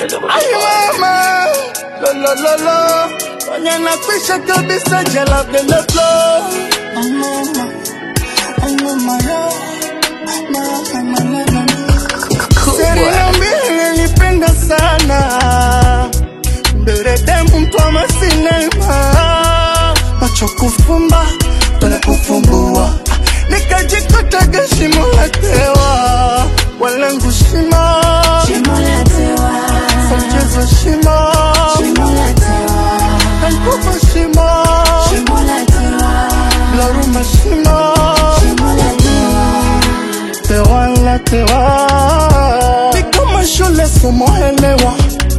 Ai mama, lo lo lo lo, kwenye nakwisha kabisa jela bila flow. Ai mama, ai mama yo, mama mama mama. Serena mbili nilipenda sana, mberedemu mtwama sinema, macho kufumba tole kufumbua, nikajikuta gashimo la tewa, walangu shimo mchezo shimo, kankufa shimo, laruma shimo, tewa la tewa, ni kama shule somoelewa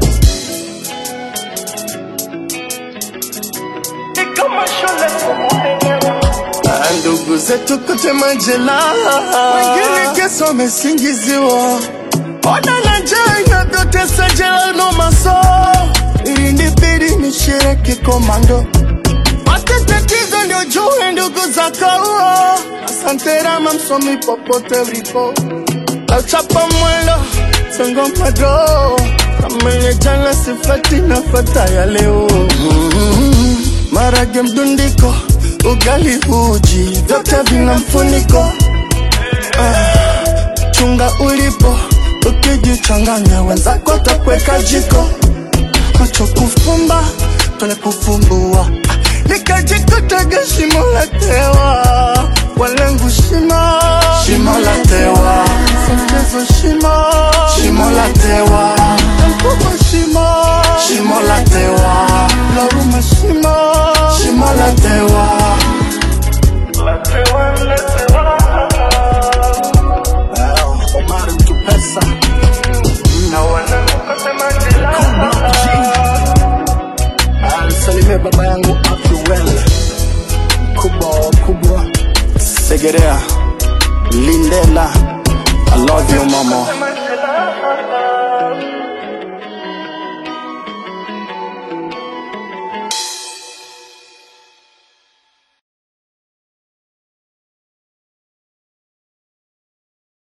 ni kama shule somoelewa Ah, ndugu zetu kote majela, wengine kesa wamesingiziwa, ona na njaa inavyotesa jela no maso, ilinibidi nishiriki komando, matatizo ndio juu ndugu za kaua. Asante Rama, msomi popote ulipo, auchapa mwendo songo mado, kama ile jana sifati nafata ya leo mm marage mdundiko, ugali uji, vyote vina mfuniko. Ah, chunga ulipo, ukijichanganya wenzako watakuweka jiko. Macho kufumba, tole kufumbua, Ah, nikajikuta gashimo la tewa, walengu shimo, shimo la tewa, mchezo shimo, shimo la tewa, mkubwa shimo, shimo la tewa, laruma shimo, shimo la tewa, la tewa, la tewa. Omar mtu pesa na wanangu kasema jela alisalimia baba yangu Abduel kubwa kubwa Segerea Lindela I love you mama